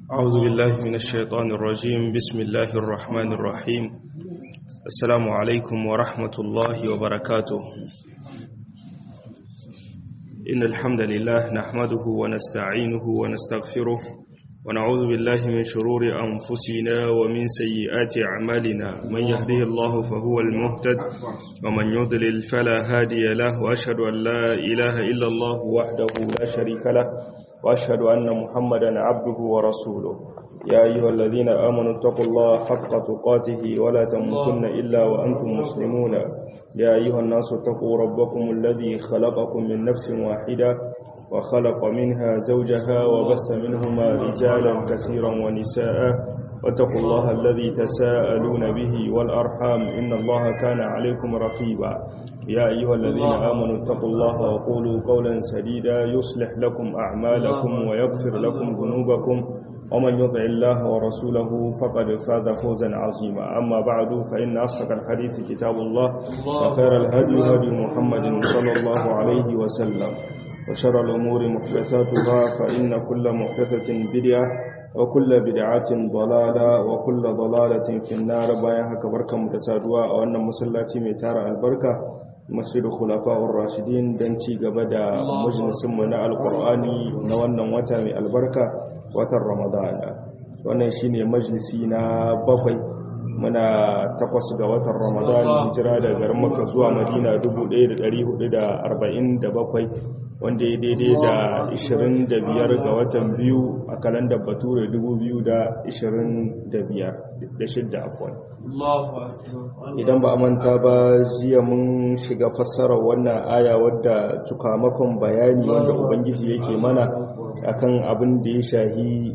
أعوذ بالله من الشيطان الرجيم بسم الله الرحمن الرحيم السلام عليكم ورحمة الله وبركاته إن الحمد لله نحمده ونستعينه ونستغفره ونعوذ بالله من شرور أنفسنا ومن سيئات أعمالنا من يهده الله فهو المهتد ومن يضلل فلا هادي له وأشهد أن لا إله إلا الله وحده لا شريك له وأشهد أن محمدا عبده ورسوله يا أيها الذين آمنوا اتقوا الله حق تقاته ولا تموتن إلا وأنتم مسلمون يا أيها الناس اتقوا ربكم الذي خلقكم من نفس واحدة وخلق منها زوجها وبث منهما رجالا كثيرا ونساء واتقوا الله الذي تساءلون به والأرحام إن الله كان عليكم رقيبا يا أيها الذين آمنوا اتقوا الله وقولوا قولا سديدا يصلح لكم أعمالكم ويغفر لكم ذنوبكم ومن يطع الله ورسوله فقد فاز فوزا عظيما أما بعد فإن أصدق الحديث كتاب الله وخير الهدي هدي محمد صلى الله عليه وسلم وشر الأمور محدثاتها فإن كل محدثة بدعة وكل بدعة ضلالة وكل ضلالة في النار بايا haka barkan da saduwa a wannan masallaci mai tara albarka masjid khulafa'ur rashidin dan ci gaba da majalisin mu na alqur'ani na wannan wata mai albarka watan ramadana wannan shine majalisi na bakwai muna takwas ga watan ramadan hijira da garin maka zuwa madina 1447 wanda ya daidai da 25 ga watan biyu a kalandar bature 2025 da shidda afon idan ba a manta ba jiya mun shiga fassarar wannan aya wadda cukamakon bayani wanda ubangiji yake mana akan abin da ya shahi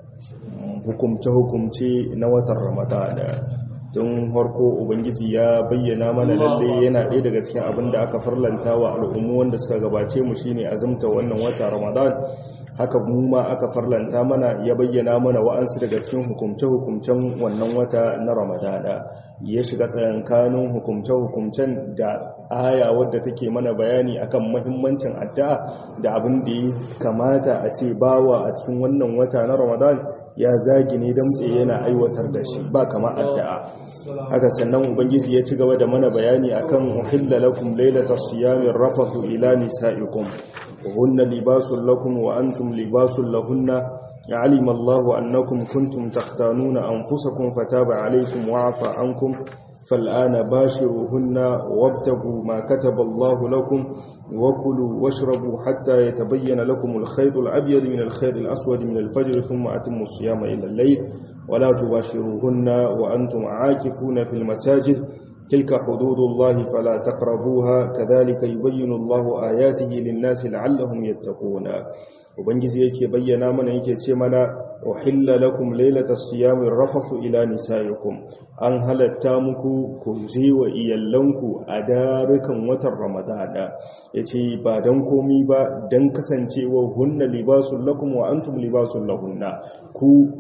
hukumce-hukumce na watan ramadana tun harko ubangiji ya bayyana mana lalle yana ɗaya daga cikin abin da aka farlanta wa al'ummu wanda suka gabace mu shine azumta wannan wata ramadan haka mu ma aka farlanta mana ya bayyana mana wa'ansu daga cikin hukumce-hukumcen wannan wata na ramadana ya shiga tsayankanin hukumce-hukumcen da aya wadda take mana bayani akan mahimmancin addu'a da abin da ya kamata a ce bawa a cikin wannan wata na ramadan ya zagi ne damtse yana aiwatar da shi ba kama addu'a haka sannan ubangiji ya ci gaba da mana bayani akan uhilla lakum lailatas siyamir rafathu ila nisaikum hunna libasul lakum wa antum libasul lahunna علم الله أنكم كنتم تختانون أنفسكم فتاب عليكم وعفى عنكم فالآن باشروهن وابتغوا ما كتب الله لكم وكلوا واشربوا حتى يتبين لكم الخيط الأبيض من الخيط الأسود من الفجر ثم أتموا الصيام إلى الليل ولا تباشروهن وأنتم عاكفون في المساجد تلك حدود الله فلا تقربوها كذلك يبين الله آياته للناس لعلهم يتقون ubangiji yake bayyana mana yake ce mana uhilla lakum lailatas siyamir rafathu ila nisaikum an halatta muku ku je wa iyallanku a darukan watan ramadana yace ba dan komi ba dan kasancewa hunna libasul lakum wa antum libasul lahunna ku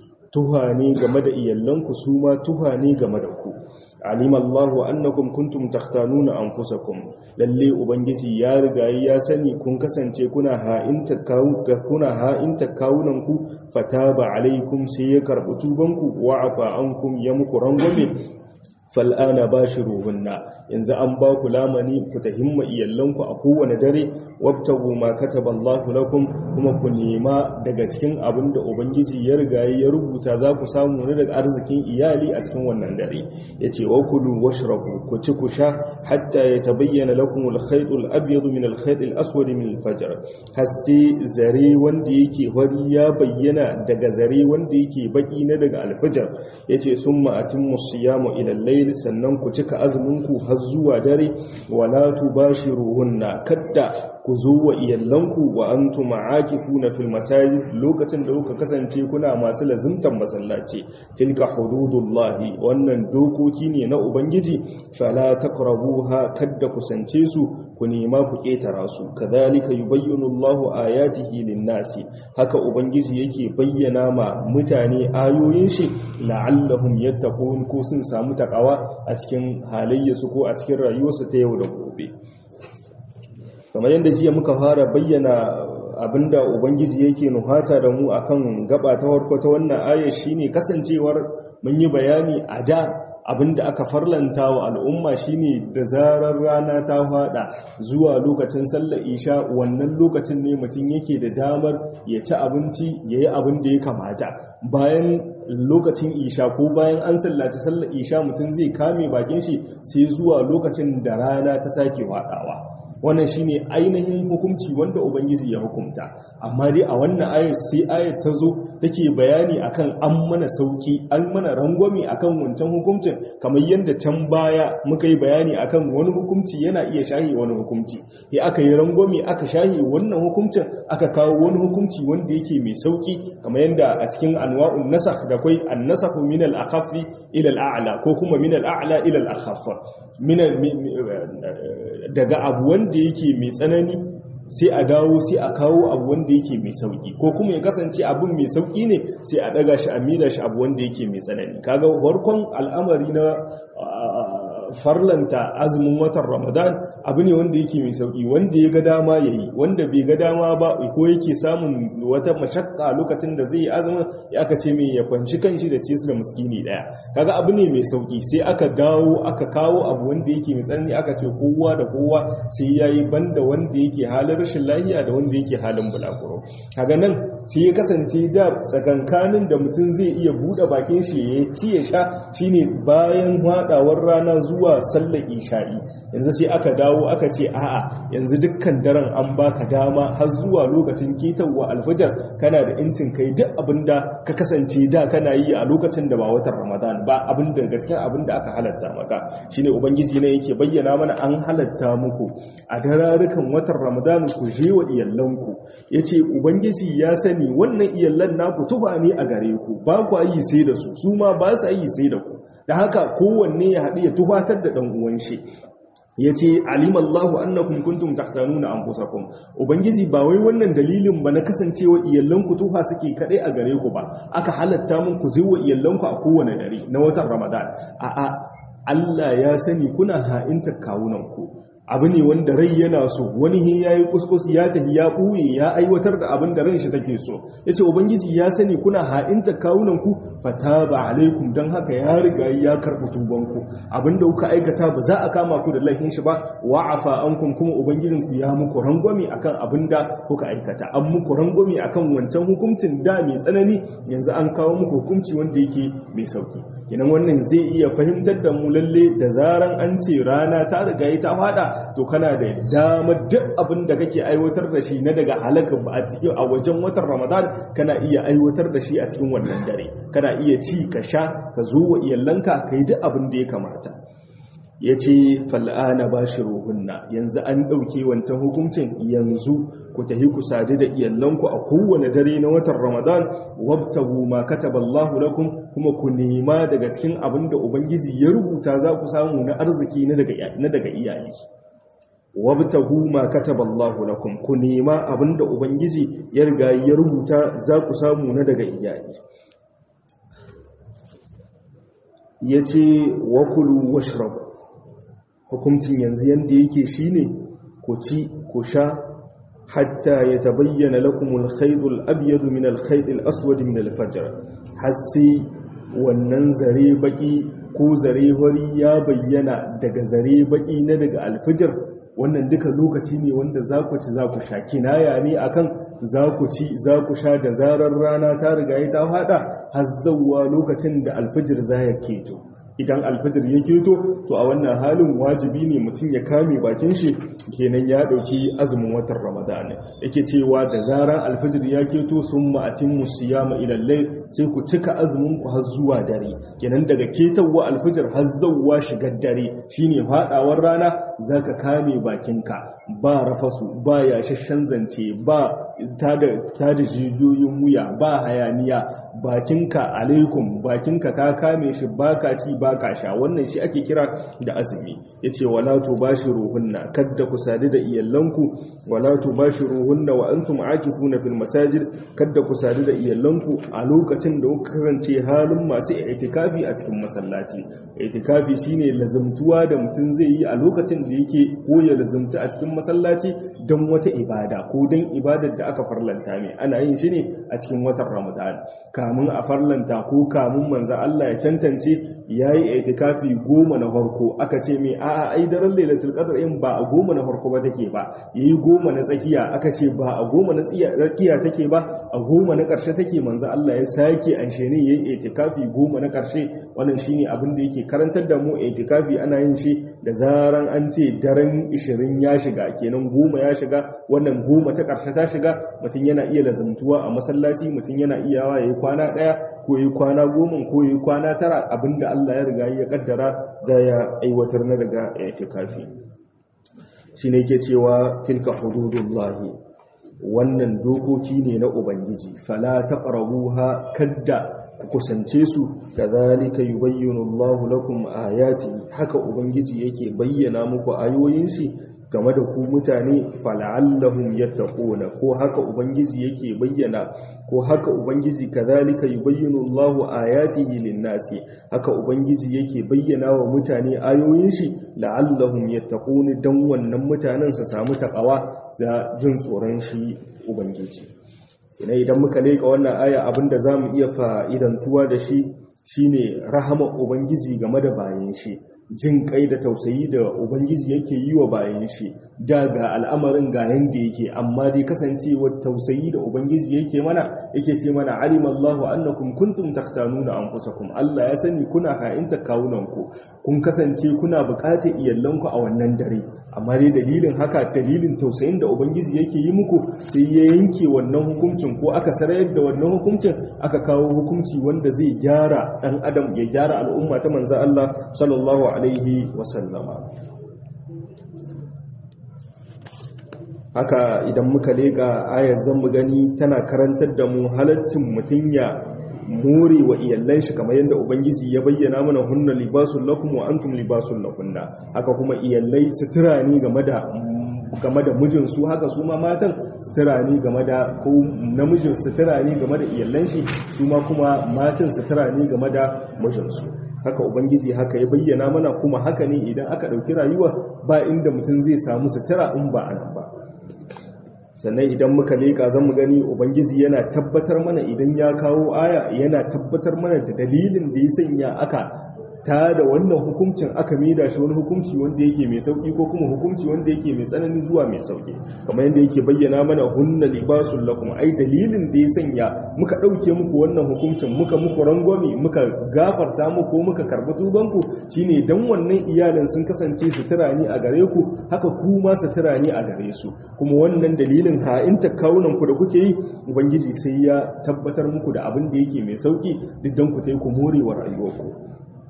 tuha ne game da iyallanku su ma tuha ne game da ku alim Allahu annakum kuntum takhtanuna anfusakum lalle ubangiji ya riga ya sani kun kasance kuna ha'inta kuna ha'inta kawunan ku fataba alaikum sai ya karbi tubanku wa afa ankum ya muku rangwame fal'ana ba shi ruhunna yanzu an ba ku lamani ku ta himma iyallanku a kowane dare wabtagu ma kataballahu lakum kuma ku nema daga cikin abin da ubangiji ya riga ya rubuta za ku samu ne daga arzikin iyali a cikin wannan dare yace wa kulu washrabu ku ci ku sha hatta yatabayyana lakum al-khayt al-abyad min al-khayt al-aswad min al-fajr hasi zare wanda yake fari ya bayyana daga zare wanda yake baki na daga al-fajr yace summa atimmu siyamu ila al layl sannan ku cika azuminku har zuwa dare wala tubashiruhunna kadda ku zo wa iyallanku wa antum aakifuna fil masajid lokacin da kuka kasance kuna masu lazimtan masallaci tilka hududullahi wannan dokoki ne na ubangiji fala taqrabuha kadda kusance su ku nema ku ketara su kadhalika yubayyinu Allahu ayatihi lin-nasi haka ubangiji yake bayyana ma mutane ayoyin shi la'allahum yattaqun ko sun samu takawa a cikin halayyarsu ko a cikin rayuwarsu ta yau da gobe kamar yadda jiya muka fara bayyana abinda ubangiji yake nuhata da mu akan gaba ta farko ta wannan aya shine kasancewar mun yi bayani a da abinda aka farlanta wa al'umma shine da zarar rana ta fada zuwa lokacin sallar isha wannan lokacin ne mutum yake da damar ya ci abinci ya yi abin da ya kamata bayan lokacin isha ko bayan an sallaci sallar isha mutum zai kame bakin shi sai zuwa lokacin da rana ta sake fadawa wannan shine ainihin hukunci wanda ubangiji ya hukunta amma dai a wannan ayat sai ayat ta zo take bayani akan an mana sauki an mana rangwame akan wancan hukuncin kamar yadda can baya muka yi bayani akan wani hukunci yana iya shahi wani hukunci sai aka yi rangwame aka shahi wannan hukuncin aka kawo wani hukunci wanda yake mai sauki kamar yadda a cikin anwa'un nasakh da kai an-nasakh min al-akhaffi ila al-a'la ko kuma min al-a'la ila al-akhaff min daga abu wanda yake mai tsanani sai a dawo sai a kawo abu wanda yake mai sauki ko kuma ya kasance abin mai sauki ne sai a daga shi a mila shi abu wanda yake mai tsanani kaga farkon al'amari na farlanta azumin watan ramadan abu ne wanda yake mai sauki wanda ya ga dama ya yi wanda bai ga dama ba ko yake samun wata mashakka lokacin da zai yi azumin ya aka ce mai ya kwanci kanshi da ce su da muskini daya kaga abu ne mai sauki sai aka dawo aka kawo abu wanda yake mai tsanani aka ce kowa da kowa sai ya yi banda wanda yake halin rashin lahiya da wanda yake halin bulaguro kaga nan sai ya kasance da tsakankanin da mutum zai iya buɗe bakin shi ya ci ya sha shine bayan haɗawar rana zuwa sallar isha'i yanzu sai aka dawo aka ce a'a yanzu dukkan daren an baka dama har zuwa lokacin ketawa alfajar kana da incin kai duk abinda ka kasance da kana yi a lokacin da ba watan ramadan ba abin da gaskiya abin da aka halatta maka shine ubangiji ne yake bayyana mana an halatta muku a dararukan watan ramadan ku je wa iyalanku yace ubangiji ya sani wannan iyallan naku tufa ne a gare ku ba ku yi sai da su su ma ba su yi sai da ku da haka kowanne ya haɗu ya tufatar da ɗan uwan shi ya ce alimallahu annakum kuntum tahtanuna anfusakum ubangiji ba wai wannan dalilin ba na kasancewa iyalanku tuha suke kadai a gare ku ba aka halatta mun ku zai wa iyalanku a kowane dare na watan ramadan a'a Allah ya sani kuna ha'inta kawunanku abu ne wanda rai yana so wani hin ya yi kuskus ya tafi ya ɓuye ya aiwatar da abin da ran shi take so ya ce ubangiji ya sani kuna ha'inta kawunanku fata ba alaikum don haka ya riga ya karɓi tubanku abin da kuka aikata ba za a kama ku da laifin shi ba wa'afa an kun kuma ubangijinku ya muku rangwame akan abin da kuka aikata an muku rangwame akan wancan hukuncin da mai tsanani yanzu an kawo muku hukunci wanda yake mai sauki kenan wannan zai iya fahimtar da mu lalle da zaran an ce rana ta riga ta fada to kana da damar duk abin da kake aiwatar da shi na daga halaka a cikin a wajen watan ramadan kana iya aiwatar da shi a cikin wannan dare kana iya ci ka sha ka zo wa iyalanka ka yi duk abin da ya kamata ya ce fal'ana ba shi ruhunna yanzu an ɗauke wancan hukuncin yanzu ku tahi ku sadu da iyalanku a kowane dare na watan ramadan wabtahu ma kataballahu lakum kuma ku nema daga cikin abin da ubangiji ya rubuta za ku samu na arziki na daga iyali wabtahu ma kataballahu lakum ku nema abinda ubangiji ya riga ya rubuta za ku samu na daga iyali yace wakulu washrabu hukuncin yanzu yanda yake shine ku ci ku sha hatta yatabayyana lakum al-khayt al-abyad min al-khayt al-aswad min al-fajr hasi wannan zare baki ko zare hori ya bayyana daga zare baki na daga alfijir wannan duka lokaci ne wanda za ku ci za ku sha kinaya ne akan za ku ci za ku sha da zarar rana ta riga ta fada har zauwa lokacin da alfijir za ya keto idan alfajir ya keto to a wannan halin wajibi ne mutum ya kame bakin shi kenan ya dauki azumin watan ramadan yake cewa da zaran alfajir ya keto sun ma'atin musiyama ilallai sai ku cika azumin ku har zuwa dare kenan daga ketawa alfajir har zawwa shigar dare shine fadawar rana zaka kame bakinka ba rafasu ba yashashen zance ba ta da jijiyoyin wuya ba hayaniya bakinka alaikum bakinka ka kame shi baka ci baka sha wannan shi ake kira da azumi yace wala tubashiruhunna kadda ku sadu da iyalanku wala tubashiruhunna wa antum aakifuna fil masajid kadda ku sadu da iyalanku a lokacin da kuka kasance halin masu itikafi a cikin masallaci itikafi shine lazumtuwa da mutum zai yi a lokacin da yake ko ya lazumta a cikin masallaci don wata ibada ko don ibadar da aka farlanta ne ana yin shi ne a cikin watan ramadan kamun a farlanta ko kamun manzo Allah ya tantance yayi itikafi goma na farko aka ce mai a'a ai daren lailatul qadr in ba a goma na farko ba take ba yayi goma na tsakiya aka ce ba a goma na tsakiya take ba a goma na karshe take manzo Allah ya sake anshe ne yayi itikafi goma na karshe wannan shine abin da yake karantar da mu itikafi ana yin shi da zaran an ce daren 20 ya shiga kenan goma ya shiga wannan goma ta karshe ta shiga mutum yana iya lazumtuwa a masallaci mutum yana iyawa yayi kwana daya ko yayi kwana goma ko yayi kwana tara abinda Allah ya riga ya kaddara za ya aiwatar na daga itikafi shine yake cewa tilka hududullahi wannan dokoki ne na ubangiji fala taqrabuha kadda ku kusance su kadhalika yubayyinu Allahu lakum ayati haka ubangiji yake bayyana muku ayoyin shi game da ku mutane fala'allahum yattaquna ko haka ubangiji yake bayyana ko haka ubangiji kadhalika yubayyinu Allahu ayatihi lin-nasi haka ubangiji yake bayyana wa mutane ayoyin shi la'allahum yattaquna dan wannan mutanen su samu takawa da jin tsoron shi ubangiji ina idan muka leka wannan aya abinda zamu iya fa'idantuwa da shi shine rahama ubangiji game da bayan shi jin kai da tausayi da ubangiji yake yi wa bayan shi da ga al'amarin ga yanda yake amma dai kasancewa tausayi da ubangiji yake mana yake ce mana alimallahu annakum kuntum takhtanuna anfusakum Allah ya sani kuna ha'inta kawunanku kun kasance kuna buƙatar iyalanku a wannan dare amma dai dalilin haka dalilin tausayin da ubangiji yake yi muku sai ya yanke wannan hukuncin ko aka sarayar da wannan hukuncin aka kawo hukunci wanda zai gyara dan adam ya gyara al'umma ta manzo Allah sallallahu alaihi wasallama haka idan muka leka ayar zan mu gani tana karantar da mu halaccin mutum ya more wa iyallan shi kamar yadda ubangiji ya bayyana mana hunna libasul lakum wa antum libasul lahunna haka kuma iyallai sutura ne game da game da mijinsu haka su ma matan sutura ne game da ko namijin sutura ne game da iyallan shi su ma kuma matan sutura ne game da mijinsu haka ubangiji haka ya bayyana mana kuma haka ne idan aka ɗauki rayuwa ba inda mutum zai samu sutura in ba a nan ba sannan idan muka leƙa zan mu gani ubangiji yana tabbatar mana idan ya kawo aya yana tabbatar mana da dalilin da ya sanya aka ta da wannan hukuncin aka maida shi wani hukunci wanda yake mai sauki ko kuma hukunci wanda yake mai tsanani zuwa mai sauki kamar yadda yake bayyana mana hunna libasul lakum ai dalilin da ya sanya muka dauke muku wannan hukuncin muka muku rangwame muka gafarta muku muka karbi tubanku shine dan wannan iyalin sun kasance sutura ne a gare ku haka ku ma sutura ne a gare su kuma wannan dalilin ha'inta kawunan ku da kuke yi ubangiji sai ya tabbatar muku da abin da yake mai sauki duk dan ku tai ku morewa rayuwarku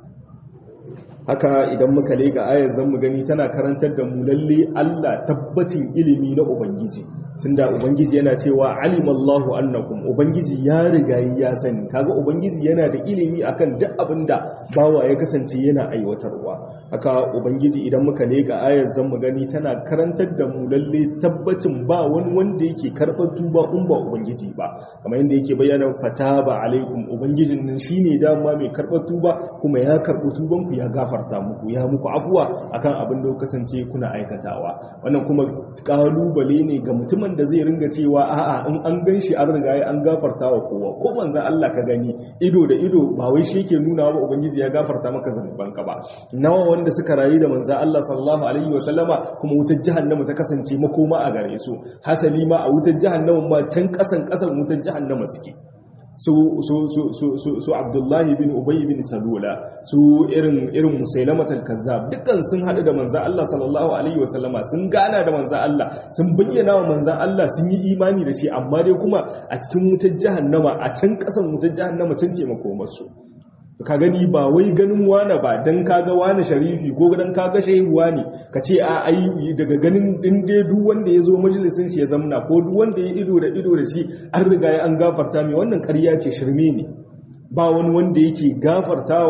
haka idan muka lega ayar zan mu gani tana karantar da mu lalle Allah tabbacin ilimi na ubangiji tunda ubangiji yana cewa alimallahu annakum ubangiji ya riga ya sani kaga ubangiji yana da ilimi akan duk abinda bawa ya kasance yana aiwatarwa haka ubangiji idan muka lega ayar zan mu gani tana karantar da mu lalle tabbacin ba wani wanda yake karɓar tuba in ba ubangiji ba kamar yadda yake bayyana fataba alaikum ubangijin nan shine dama mai karɓar tuba kuma ya karɓi tubanku ya gafarta muku ya muku afuwa akan abin da kasance kuna aikatawa wannan kuma kalubale ne ga mutumin da zai ringa cewa a'a in an gan shi an riga an gafarta wa kowa ko manzon Allah ka gani ido da ido ba wai shi yake nuna ba ubangiji ya gafarta maka zanubanka ba nawa wanda suka rayu da manzon Allah sallallahu alaihi wa sallama kuma wutar jahannama ta kasance makoma a gare su hasali ma a wutar jahannama ma can kasan kasan wutar jahannama suke su su su su su su Abdullahi bin Ubay bin Salula su irin irin Musailama al-Kazzab dukkan sun hadu da manzon Allah sallallahu alaihi wasallama sun gana da manzon Allah sun bayyana wa manzon Allah sun yi imani da shi amma dai kuma a cikin wutar jahannama a can kasan wutar jahannama can ce makomarsu ka gani ba wai ganin wane ba dan kaga wane sharifi ko dan kaga shehuwa ne ka ce a ai daga ganin din dai duk wanda ya zo majalisin shi ya zamna ko duk wanda ya ido da ido da shi an riga ya an gafarta mai wannan ƙarya ce shirme ne ba wani wanda yake gafarta wa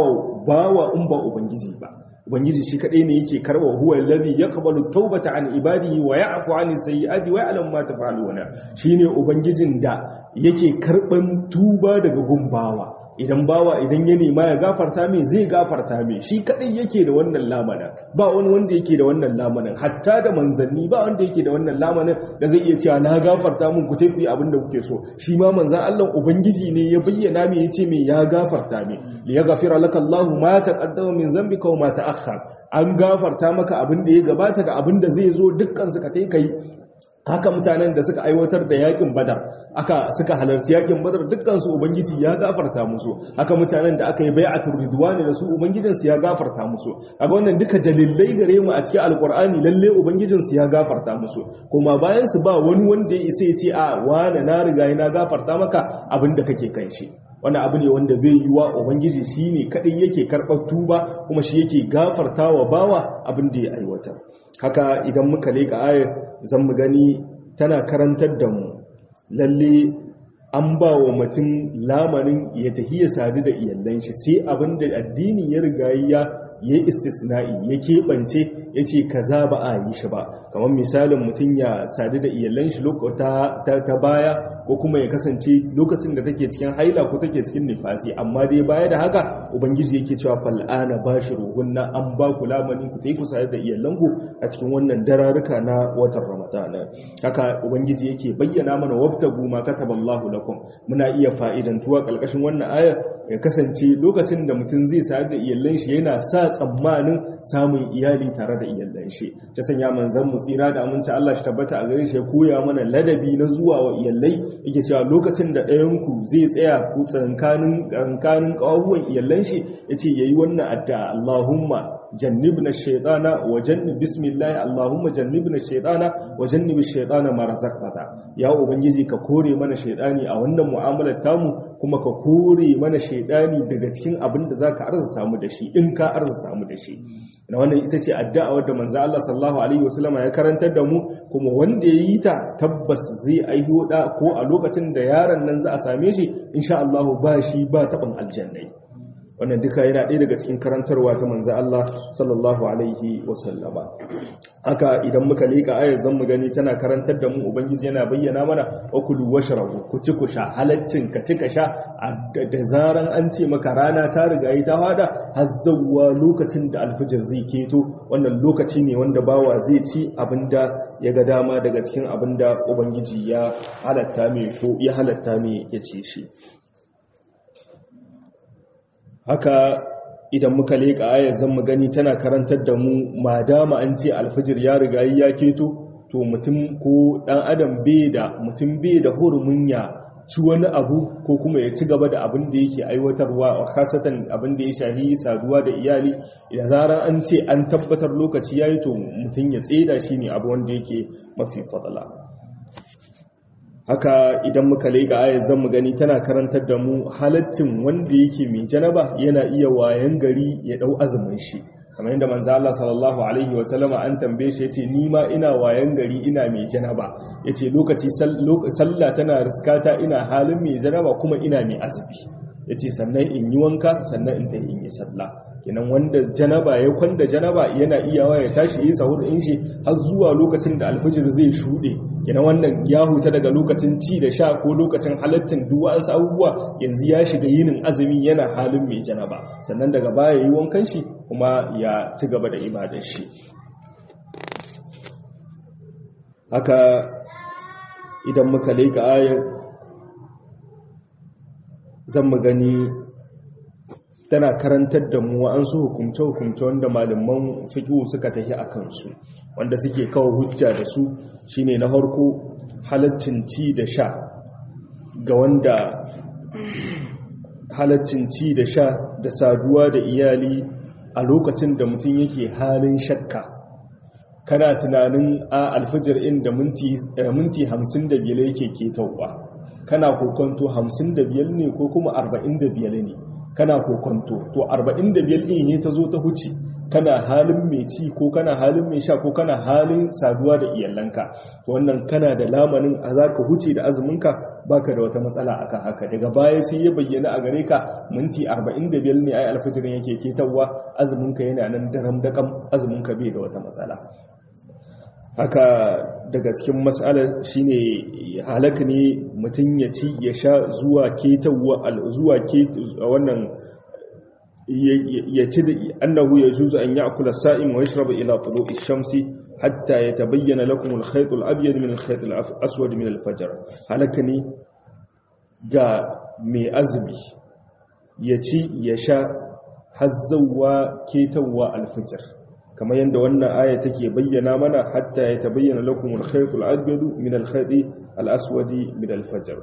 bawa in ba ubangiji ba ubangiji shi kadai ne yake karba huwa alladhi yaqbalu tawbata an ibadihi wa ya'fu an sayyi'ati wa ya'lamu ma taf'aluna shine ubangijin da yake karban tuba daga gumbawa idan bawa idan ya nema ya gafarta mai zai gafarta mai shi kadai yake da wannan lamanin ba wani wanda yake da wannan lamanin hatta da manzanni ba wanda yake da wannan lamanin da zai iya cewa na gafarta mun ku tafi abin da kuke so shi ma manzan Allah ubangiji ne ya bayyana mai yace mai ya gafarta mai li yaghfira laka Allah ma taqaddama min dhanbika wa ma ta'akhkhar an gafarta maka abin da ya gabata da abin da zai zo dukkan su ka kai kai haka mutanen da suka aiwatar da yakin badar aka suka halarci yakin badar dukkansu ubangiji ya gafarta musu haka mutanen da aka yi bai'atul ridwani da su ubangijinsu ya gafarta musu kaga wannan duka dalilai gare mu a cikin alqur'ani lalle ubangijinsu ya gafarta musu kuma bayan su ba wani wanda ya isa ya ce a wani na riga na gafarta maka abin da kake kan shi wani abu ne wanda bai yi wa ubangiji shi ne kaɗai yake karɓar tuba kuma shi yake gafarta wa bawa abin da ya aiwatar haka idan muka leƙa ayar zan mu gani tana karantar da mu lalle an ba wa mutum lamarin ya tafi ya sadu da iyalan shi sai abin da addini ya riga ya ya istisna'i ya keɓance ya ce kaza ba a yi shi ba kamar misalin mutum ya sadu da iyalan shi ta baya ko kuma ya kasance lokacin da take cikin haila ko take cikin nifasi amma dai baya da haka ubangiji yake cewa fal'ana ba shi ruhunna an ba ku lamani ku tai ku sadu da iyalanku a cikin wannan dararuka na watan ramadana haka ubangiji yake bayyana mana wabtagu ma kataballahu lakum muna iya fa'idantuwa kalkashin wannan aya ya kasance lokacin da mutum zai sadu da iyalan shi yana sa tsammanin samun iyali tare da iyalan shi ta sanya manzon mu tsira da aminci Allah shi tabbata a gare shi ya koya mana ladabi na zuwa wa iyalai yake cewa lokacin da ɗayan ku zai tsaya ku tsankanin tsankanin kawuwan iyalan shi yace yayi wannan addu'a Allahumma jannibna shaytana wa jannib bismillah Allahumma jannibna shaytana wa jannib shaytana ma razaqtana ya ubangiji ka kore mana shaytani a wannan mu'amalar tamu kuma ka kore mana shaidani daga cikin abin da zaka arzuta mu da shi in ka arzuta mu da shi na wannan ita ce addu'a wadda manzo Allah sallallahu alaihi wasallama ya karantar da mu kuma wanda ya yi ta tabbas zai aiho da ko a lokacin da yaron nan za a same shi insha Allah ba shi ba taɓin aljannai wannan duka yana ɗaya daga cikin karantarwa ta manzo Allah sallallahu alaihi wasallama haka idan muka leka ayar zan mu gani tana karantar da mu ubangiji yana bayyana mana akulu washrabu ku ci ku sha halaccin ka ci ka sha da zaran an ce maka rana ta riga yi ta fada har zawwa lokacin da alfijir zai keto wannan lokaci ne wanda bawa zai ci abinda ya ga dama daga cikin abinda ubangiji ya halatta mai ko ya halatta mai ya ce shi haka idan muka leƙa ayar zan mu gani tana karantar da mu madama an ce alfajir ya riga ya keto to mutum ko dan adam bai da mutum bai da hurumin ya ci wani abu ko kuma ya ci gaba da abin da yake aiwatarwa a kasatan abin da ya shahi saduwa da iyali idan zarar an ce an tabbatar lokaci yayi to mutum ya tseda shi ne abu wanda yake mafi fadala haka idan muka lega ayar zan mu gani tana karantar da mu halaccin wanda yake mai janaba yana iya wayan gari ya dau azumin shi kamar yadda manzo Allah sallallahu alaihi wa sallama an tambaye shi yace ni ma ina wayan gari ina mai janaba yace lokaci sallah tana riskata ina halin mai janaba kuma ina mai azumi yace sannan in yi wanka sannan in tayi in yi sallah kenan wanda janaba ya kwanda janaba yana iyawa ya tashi yi sahur in shi har zuwa lokacin da alfijir zai shuɗe kenan wannan ya huta daga lokacin ci da sha ko lokacin halaccin duk wasu abubuwa yanzu ya shiga yinin azumi yana halin mai janaba sannan daga baya yi wankan shi kuma ya ci gaba da ibadar shi haka idan muka leka ayar zan mu gani tana karantar da mu an su hukumce-hukumce wanda malaman fiƙo suka tafi a kansu wanda suke kawo hujja da su shine na harko halaccin ci da sha ga wanda halaccin ci da sha da saduwa da iyali a lokacin da mutum yake halin shakka kana tunanin a alfijir inda minti hamsin da biyar yake ketawa kana kokonto hamsin da biyar ne ko kuma arba'in da biyar ne kana kokonto to 45 din ne ta zo ta huce kana halin mai ci ko kana halin mai sha ko kana halin saduwa da iyalanka wannan kana da lamanin a za ka huce da azuminka baka da wata matsala akan haka daga baya sai ya bayyana a gare ka minti 45 ne ai alfajirin yake ketawa azuminka yana nan daram dakam azuminka bai da wata matsala haka daga cikin matsalar shine halaka ne mutum ya ci ya sha zuwa ketawa zuwa wannan ya ci da annahu ya juzu an ya'kula sa'im wa yashraba ila tulu'i shamsi hatta yatabayyana lakum al-khayt al-abyad min al-khayt al-aswad min al-fajr halaka ne ga mai azumi ya ci ya sha hazzawa ketawa al-fajr kamar yadda wannan aya take bayyana mana hatta ya tabayyana lakum al-khayt al-abyad min al-khayt al-aswad min al-fajr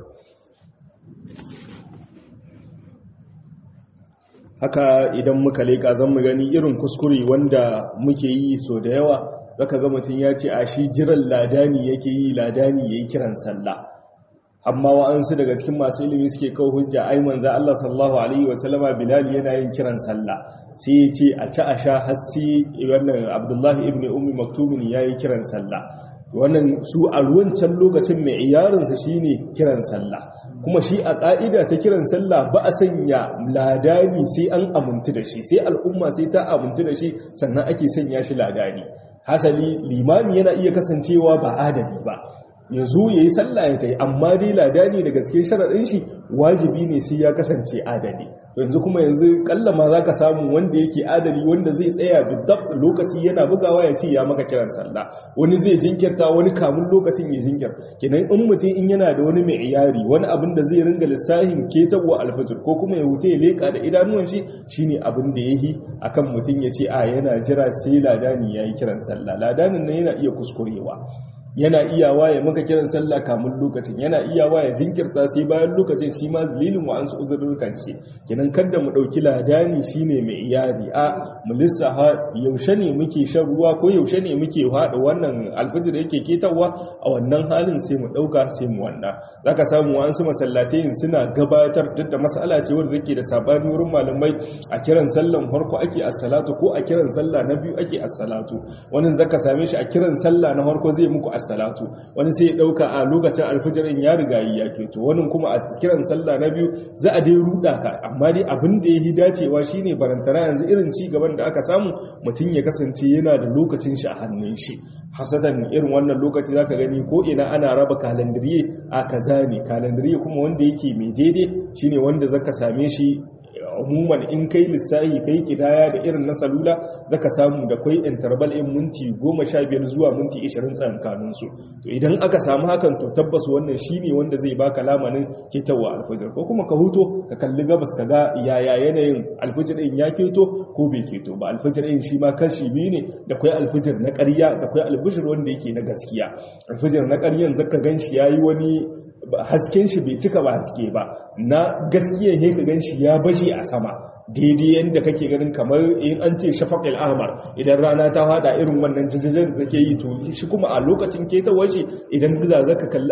haka idan muka leka zan mu gani irin kuskure wanda muke yi so da yawa zaka ga mutum ya ce a shi jiran ladani yake yi ladani yayi kiran sallah amma wa'ansu daga cikin masu ilimi suke kawo hujja ai manzo Allah sallallahu alaihi wa sallama Bilal yana yin kiran sallah sai ya ce a ci a sha hassi wannan Abdullahi ibn Ummi Maktum yayi kiran sallah wannan su a wancan lokacin mai iyarinsa shine kiran sallah kuma shi a ƙa'ida ta kiran sallah ba a sanya ladani sai an amintu da shi sai al'umma sai ta amintu da shi sannan ake sanya shi ladani hasali limami yana iya kasancewa ba adali ba ya zo ya yi sallah ya ta yi amma dai ladani daga cikin sharaɗin shi wajibi ne sai ya kasance adali yanzu kuma yanzu kalla ma za ka samu wanda yake adali wanda zai tsaya bidab lokaci yana bugawa ya ce ya maka kiran sallah wani zai jinkirta wani kamun lokacin ya jinkir kenan in mutum in yana da wani mai iyari wani abin da zai ringa lissahin ketawa alfajir ko kuma ya wuce ya leka da idanuwan shi shine abin da yayi akan mutum ya ce a yana jira sai ladani yayi kiran sallah ladanin nan yana iya kuskurewa yana iyawa ya maka kiran sallah kamun lokacin yana iyawa ya jinkirta sai bayan lokacin shi ma dalilin wa an su uzurrukan shi kenan kada mu dauki ladani shine mai iyari a mu lissafa yaushe ne muke shan ruwa ko yaushe ne muke hada wannan alfajir yake ketawa a wannan halin sai mu dauka sai mu wannan zaka samu wa an su masallatai suna gabatar duk da mas'ala ce wanda take da sabani wurin malamai a kiran sallan farko ake as-salatu ko a kiran sallah na biyu ake as-salatu wannan zaka same shi a kiran sallah na farko zai muku as-salatu wani sai ya dauka a lokacin alfajirin ya riga yi ya keto wani kuma a kiran sallah na biyu za a dai ruda ka amma dai abin da yayi dacewa shine barantana yanzu irin ci gaban da aka samu mutum ya kasance yana da lokacin shi a hannun shi hasatan irin wannan lokaci zaka gani ko ina ana raba kalandiriye a kaza ne kalandiriye kuma wanda yake mai daidai shine wanda zaka same shi umuman in kai lissahi kai kidaya da irin na salula zaka samu da kwai interval in minti 15 zuwa minti 20 tsakankanin su to idan aka samu hakan to tabbas wannan shine wanda zai baka lamanin ketawa alfajir ko kuma ka huto ka kalli gabas ka ga yaya yanayin alfajir din ya keto ko bai keto ba alfajir din shi ma kashi biyu ne da kwai alfajir na ƙarya da kwai alfajir wanda yake na gaskiya alfajir na ƙaryan zaka ganshi yayi wani hasken shi bai cika ba haske ba na gaskiya ne ka gan shi ya baje a sama daidai yadda kake ganin kamar in an ce shafaqil ahmar idan rana ta hada irin wannan jajajen da take yi to shi kuma a lokacin ketawar shi idan za zaka kalli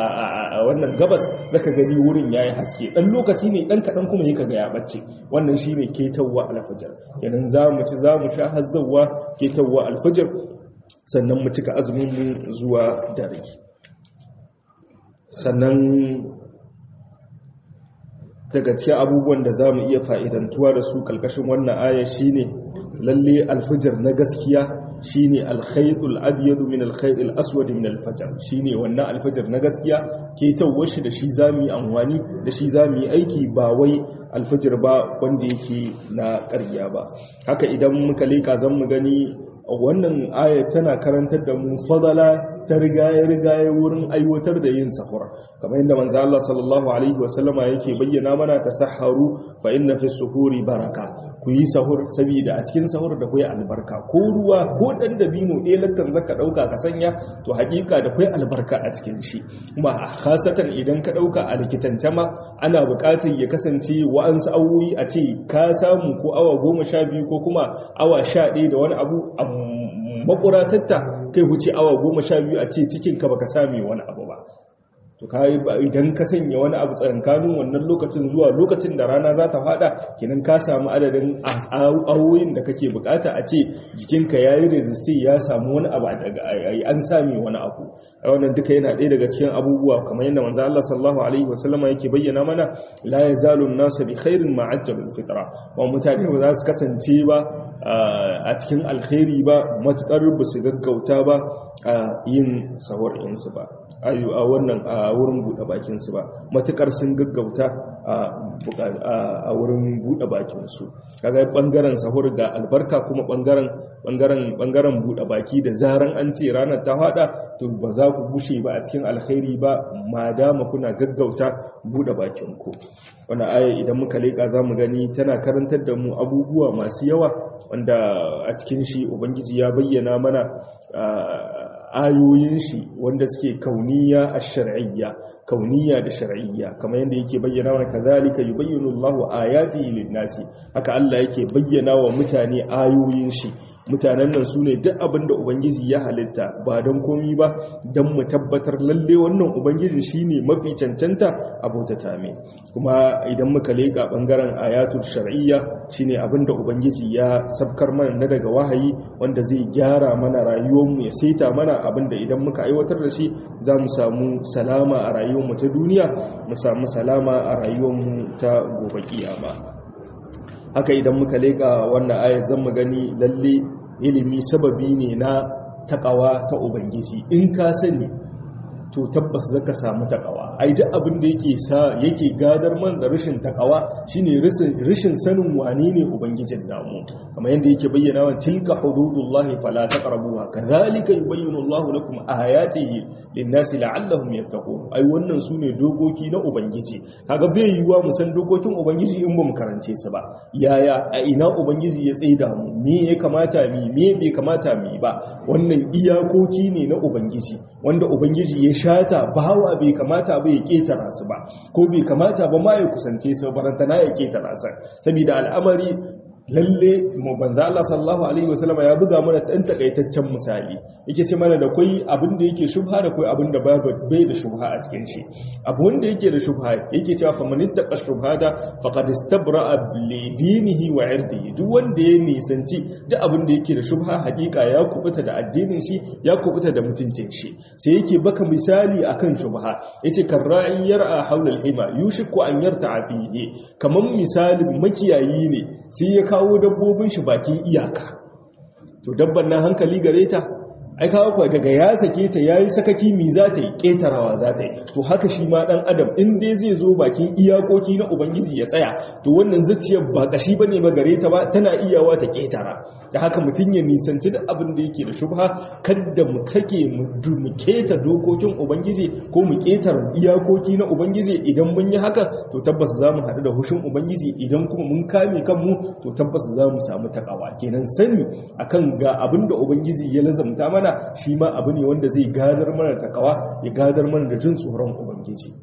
a wannan gabas zaka gani wurin yayi haske dan lokaci ne dan kadan kuma yake ga ya bacce wannan shine ketawa alfajr kenan zamu ci zamu sha hazzawa ketawa alfajr sannan mu cika azumin mu zuwa dare sannan daga cikin abubuwan da za mu iya fa'idantuwa da su ƙalƙashin wannan aya shi ne lalle alfajar na gaskiya shi ne alkhaitul abiyadu min alkhaitul aswadi min alfajar shi ne wannan alfajar na gaskiya ke shi da shi za mu yi amfani da shi za mu yi aiki ba wai alfajar ba wanda yake na ƙarya ba haka idan muka leƙa zan mu gani wannan aya tana karantar da mu fadala ta rigaye-rigaye wurin aiwatar da yin sahur kamar yadda manzo Allah sallallahu alaihi wasallama yake bayyana mana tasahharu fa inna fi suhuri baraka ku yi sahur saboda a cikin sahur da kai albarka ko ruwa ko dan dabino ɗaya lakkan zaka dauka ka sanya to hakika da kai albarka a cikin shi kuma khasatan idan ka dauka a likitance ma ana buƙatar ya kasance wa'ansu awoyi a ce ka samu ko awa goma sha biyu ko kuma awa sha ɗaya da wani abu makuratatta kai huce awa goma sha biyu a ce cikinka baka sami wani abu ba to kai idan ka sanya wani abu tsakankanin wannan lokacin zuwa lokacin da rana za ta fada kenan ka samu adadin awoyin da kake bukata a ce jikinka yayi resisting ya samu wani abu daga an sami wani abu wannan duka yana ɗaya daga cikin abubuwa kamar yadda manzo Allah sallallahu alaihi wasallama yake bayyana mana la yazalu an-nasu bi khairin ma ajjalul fitra wa mutane ba za su kasance ba a cikin alkhairi ba matukar ba su gaggauta ba a yin sahur insu ba a wannan a wurin buɗe bakinsu ba matukar sun gaggauta a wurin buɗe bakinsu kaga ɓangaren sahur ga albarka kuma ɓangaren ɓangaren ɓangaren buɗe baki da zaran an ce ranar ta haɗa to ba za ku bushe ba a cikin alkhairi ba ma dama kuna gaggauta buɗe bakinku wani aya idan muka leƙa za mu gani tana karantar da mu abubuwa masu yawa wanda a cikin shi ubangiji ya bayyana mana ayoyin shi wanda suke kauniya a shar'iyya kauniya da shar'iyya kamar yadda yake bayyana wa kazalika yubayyinu Allahu ayatihi lin-nasi haka Allah yake bayyana wa mutane ayoyin shi mutanen nan su ne duk abin da ubangiji ya halitta ba don komi ba don mu tabbatar lalle wannan ubangiji shi ne mafi cancanta a bautata mai kuma idan muka leƙa ɓangaren ayatul shar'iyya shi ne abin da ubangiji ya sabkar mana na daga wahayi wanda zai gyara mana rayuwarmu ya saita mana abin da idan muka aiwatar da shi za mu samu salama a rayuwarmu ta duniya mu samu salama a rayuwarmu ta gobe kiyama haka idan muka leƙa wannan ayat zan mu gani lalle ilimi sababi ne na takawa ta ubangiji in ka sani to tabbas zaka samu takawa ai duk abin da yake sa yake gadar man da rashin takawa shine rashin sanin wane ne ubangijin namu kamar yadda yake bayyana wa tilka hududullahi fala taqrabuha kadhalika yubayyinu Allahu lakum ayatihi lin-nasi la'allahum yattaqun ai wannan sune dokoki na ubangiji kaga bai yiwuwa mu san dokokin ubangiji in ba mu karance su ba yaya a ina ubangiji ya tsaida mu me ya kamata mi me bai kamata mi ba wannan iyakoki ne na ubangiji wanda ubangiji ya shata bawa bai kamata ba ya ketara su ba ko bai kamata ba ma ya kusance su barantana ya ketara su saboda al'amari lalle mu banza Allah sallallahu alaihi wasallam ya buga mana dan takaitaccen misali yake ce mana da kai abin da yake shubha da kai abin da bai da shubha a cikin shi abu wanda yake da shubha yake cewa fa man ittaqa shubhata faqad istabra'a li dinihi wa irdihi duk wanda ya nisanci duk abin da yake da shubha hakika ya kubuta da addinin shi ya kubuta da mutuncin shi sai yake baka misali akan shubha yace karra'i yar'a hawla al-hima yushiku an yarta'a fihi kaman misalin makiyayi ne sai ya kawo dabbobin shi bakin iyaka to dabban nan hankali gare ta ai kawo kuwa daga ya sake ta yayi sakaki mi za ta yi ketarawa za ta yi to haka shi ma dan adam in dai zai zo bakin iyakoki na ubangiji ya tsaya to wannan zuciyar ba kashi bane ba gare ta ba tana iyawa ta ketara da haka mutum ya nisanci da abin da yake da shubha kada mu take mu keta dokokin ubangiji ko mu ketar iyakoki na ubangiji idan mun yi haka to tabbas za mu haɗu da hushin ubangiji idan kuma mun kame kanmu to tabbas za mu samu takawa kenan sani akan ga abin da ubangiji ya lazamta mana mana shi ma abu ne wanda zai gadar mana takawa ya gadar mana da jin tsoron ubangiji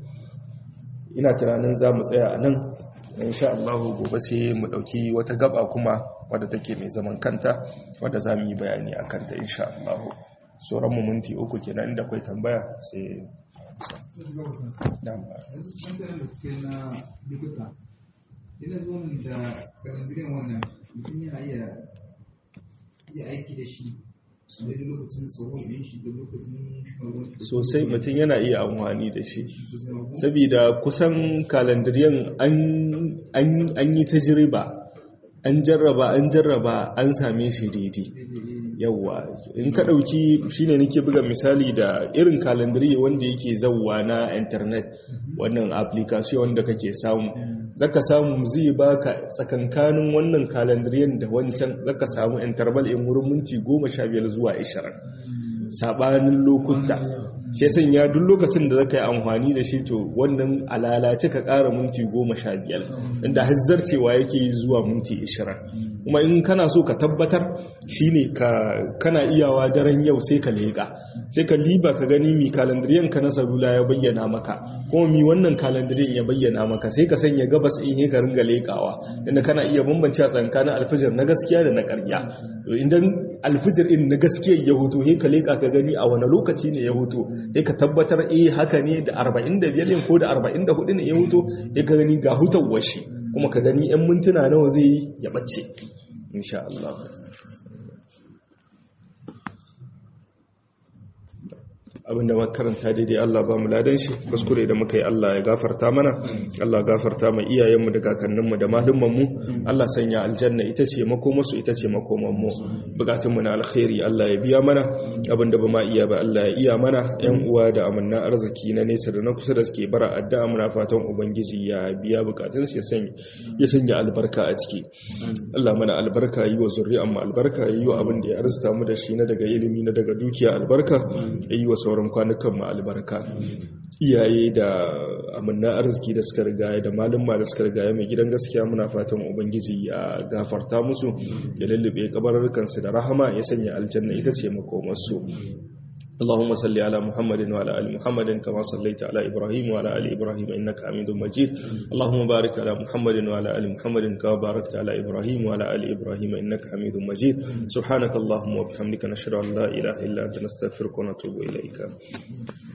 ina tunanin za mu tsaya a nan insha Allah gobe sai mu dauki wata gaba kuma wadda take mai zaman kanta wadda za mu yi bayani a kanta insha Allah sauran mu minti uku kenan inda akwai tambaya sai ina zuwa da karandirin wannan mutum yana iya aiki da shi sosai mutum yana iya amfani da shi saboda kusan kalandiriyan an yi tajiriba an jarraba an jarraba an same shi daidai yawwa in ka ɗauki shine nake buga misali da irin kalandiri wanda yake zauwa na internet wannan application wanda kake samu zaka samu zai baka tsakankanin wannan kalandiriyan da wancan zaka samu interval in wurin minti 15 zuwa 20 sabanin lokuta shi san ya duk lokacin da zaka yi amfani da shi to wannan alalace ka ƙara minti 15 inda hazzarcewa yake zuwa minti 20 kuma in kana so ka tabbatar shine ka kana iyawa daren yau sai ka leƙa sai ka liba ka gani mi kalandiriyan ka na salula ya bayyana maka kuma mi wannan kalandiriyan ya bayyana maka sai ka sanya gabas in yi ka ringa leƙawa inda kana iya bambance tsakanin alfijir na gaskiya da na ƙarya idan alfijir in na gaskiya ya hutu he ka leka ka gani a wani lokaci ne ya hutu he ka tabbatar eh haka ne da 45 ne ko da 44 ne ya hutu he ka gani ga hutawar shi kuma ka gani yan mintuna nawa zai yi ya bace insha Allah abinda makaranta daidai Allah ba mu ladan shi kuskure da muka yi Allah ya gafarta mana Allah gafarta mu iyayenmu da kakanninmu da malumanmu Allah sanya aljanna ita ce makomarsu ita ce makomanmu bukatunmu na alkhairi Allah ya biya mana abinda ba ma iya ba Allah ya iya mana yan uwa da amanna arziki na nesa da na kusa da suke bara addu'a muna fatan ubangiji ya biya bukatunsu ya sanya ya sanya albarka a ciki Allah mana albarka yi wa zuri'an mu albarka yi wa abin da ya arzuta mu da shi na daga ilimi na daga dukiya albarka yi wa sauran kwanukan mu albarka iyaye da amanna arziki da suka riga da malumma da suka riga mai gidan gaskiya muna fatan ubangiji ya gafarta musu ya lullube kabarurkansu da rahama ya sanya aljanna ita ce makomarsu اللهم صل على محمد وعلى ال محمد كما صليت على ابراهيم وعلى ال ابراهيم انك حميد مجيد اللهم بارك على محمد وعلى ال محمد كما باركت على ابراهيم وعلى ال ابراهيم انك حميد مجيد سبحانك اللهم وبحمدك نشهد ان لا اله الا انت نستغفرك ونتوب اليك